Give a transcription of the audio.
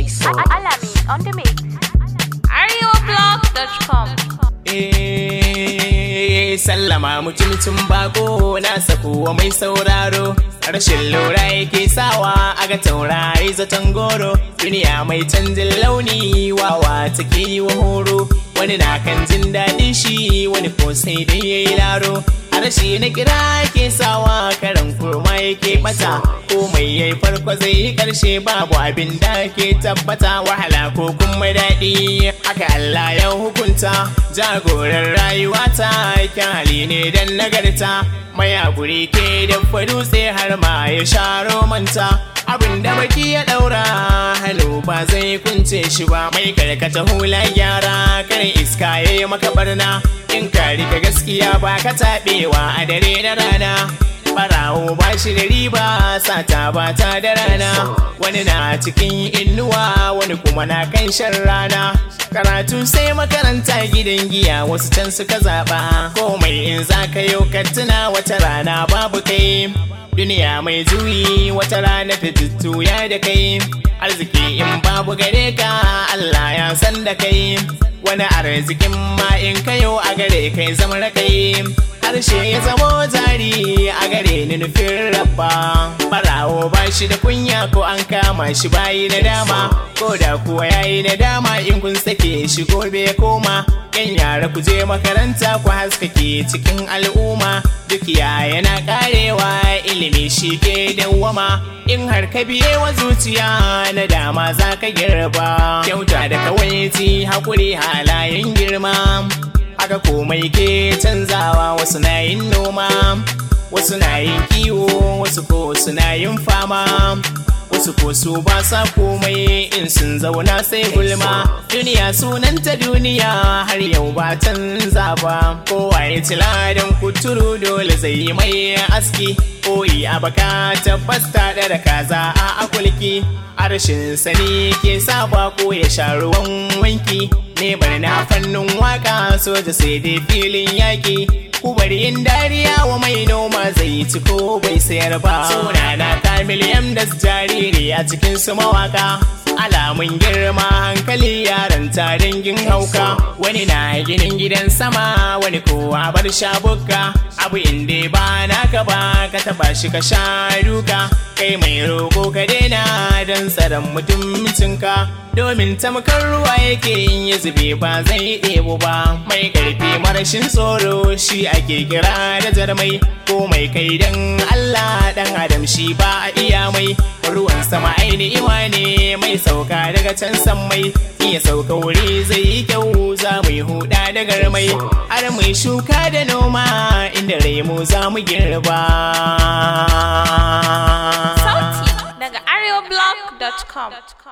so. Alami on the mix. ArewaBlog.com. Eh, sallama mutumcin bako na sakuwa mai sauraro rashin lura yake sawa a ga taurari zaton goro duniya mai canjin launi wawa take yi wa horo wani na kan jin daɗin shi wani ko sai dai ya yi laro a rashi na kira ke sawa karan kurma yake bata ko mai yayi farko zai yi karshe babu abin da ke tabbata wahala ko kuma daɗi haka Allah ya hukunta jagoran rayuwa ta kyali ne dan nagarta mai guri ke da dutse har ma ya sharo manta abin da baki ya daura hannu ba zai kunce shi ba mai karkata hula gyara kan iska ya yi maka barna in ka rika gaskiya ba ka taɓewa a dare da rana barawo ba shi da riba sata ba ta da rana wani na cikin inuwa wani kuma na kan shan rana karatu sai makaranta gidan giya wasu can suka zaɓa komai in za ka yau ka tuna wata rana babu kai duniya mai juyi wata rana ta tuttuya da kai arziki in babu gare ka Allah ya san da kai wani arzikin ma in kayo a gare kai zama rakai harshe ya zamo jari a gare ni nufin rabba barawo ba shi da kunya ko an kama shi bayi na dama ko da kuwa yayi na dama in kun sake shi gobe koma yan yara ku je makaranta ku haskake cikin al'umma duk yana karewa ilimi shi ke dawwama in har ka biye wa zuciya na dama za ka girba kyauta da kawai hakuri halayen girma haka komai ke canzawa wasu na yin noma wasu na yin kiwo wasu ko suna yin fama wasu ko su ba sa komai in sun zauna sai gulma duniya sunanta duniya har yau ba canza ba kowa ya ci ladan kuturu dole zai yi mai aski koyi a baka tabbas ta da kaza a akulki harshen sani ke sa bako ya sha ruwan wanki ne bari na fannin waka soja sai dai filin yaki ku bari in dariya wa mai noma zai ci ko bai sayar ba suna na kamil yam da jariri a cikin su mawaka alamun girma hankali yaran ta dangin hauka wani na ginin gidan sama wani kowa bar shabuka abu inda ba naka ba ka taba shi ka sha duka kai mai roƙo ka daina don tsaron mutumcinka domin tamkar ruwa yake yin ya zube ba zai ɗebo ba mai ƙarfi marashin tsoro shi ake kira da jarmai ko mai kai dan Allah dan adam shi ba a iya mai ruwan sama aini iwa ne mai sauka daga can mai iya sauka wuri zai yi kyau za mu yi huda da garmai har mai shuka da noma inda rai mu za mu girba Sauti daga ArewaBlog.com.